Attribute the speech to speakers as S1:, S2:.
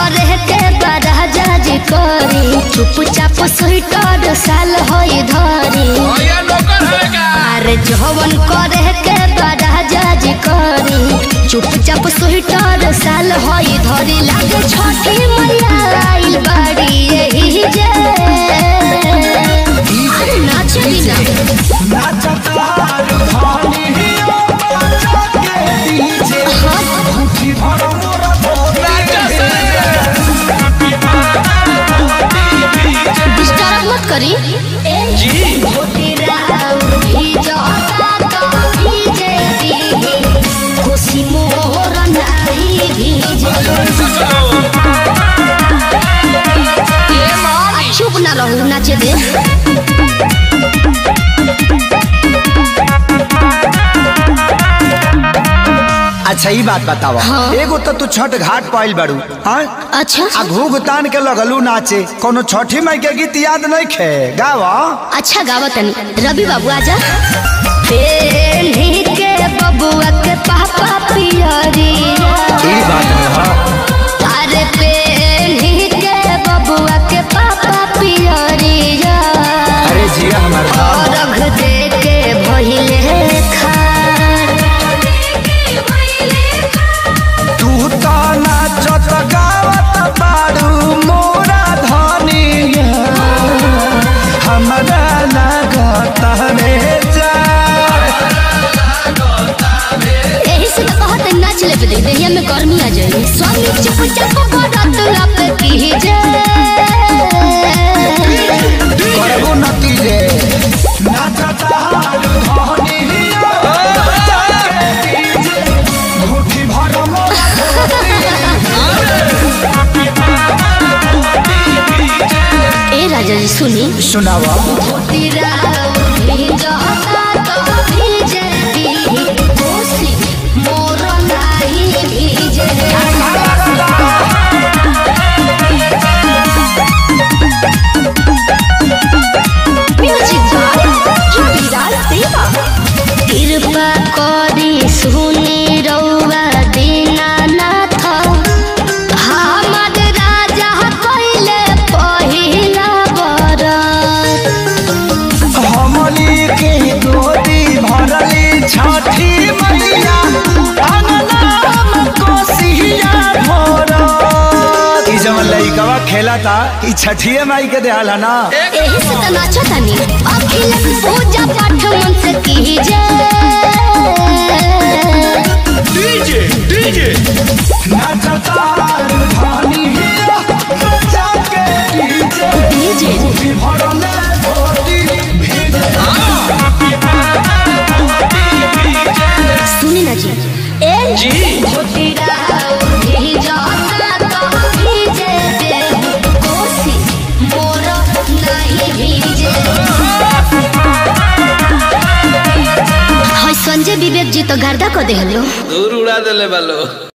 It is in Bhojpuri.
S1: करे के बराजा जी करी चुपचाप स्वेटर साल होई धरी
S2: भैया नौकर है का
S1: अरे जवन करे के बराजा जी करी चुपचाप स्वेटर साल होई धरी लागे छठी मैया आइल बाड़ी यही जे अरे नाचे बिना
S2: राजा से
S1: डिस्टर्ब मत करी
S2: जी
S1: खुशी मोर नाही भीजे
S2: ये मामी
S1: चुप ना रहू नाचे दे
S3: अच्छा ई बात बतावा
S1: हाँ।
S3: एगो तो तू छठ घाट पाइल बाड़ू हाँ
S1: अच्छा
S3: आ घूघ तान के लगलू नाचे कोनो छठी माई के गीत याद नहीं खे गावा
S1: अच्छा गावा तनी रवि बाबू आजा पेन्ही के बबुआ के पापा पियरिया
S3: ई बात है हाँ
S1: अरे पेन्ही के बबुआ के पापा पियरिया
S3: अरे जिया हमार धाम
S1: रख दे के भइले खार
S3: तू तो नाचत गावत बाड़ू मोरा धनिया हमरा लागत रे जा
S1: एही से तो कहत नाच ले पे दे देहिया में गर्मी आ जाई स्वामी चुप चाप बरत लप कीजे
S3: करबो नती रे नाचत हारू धनिया मुट्ठी भर मोरा
S1: ए राजा जी सुनी
S3: सुनावा
S1: तेरा उठी जहता तो भीजे दी कोसी मोर नाही भीजे म्यूजिक बाय जुबिराज देवा कृपा करी सुनी रउआ दीनानाथ हमर राजा कइले पहिला बरत
S3: हमली के गोदी भरली छठी मैया अंगनाम कोसिया भरत ई जवन लइकवा खेला था ई छठिए माई के देहाल है ना
S1: एही से त नाचो तनी अखिल पूजा पाठ मन से कीजे
S2: डीजे डीजे
S3: नाचता धानी जाके डीजे
S1: डीजे
S3: भी भरले गोदी
S1: सुनी ना जी ए
S2: जी
S1: तेरा उठी जाता तो भीजे दे कोसी मोर नहीं भीजे हाय संजय विवेक जी तो गर्दा को देहलो
S2: दूर उड़ा देले बालो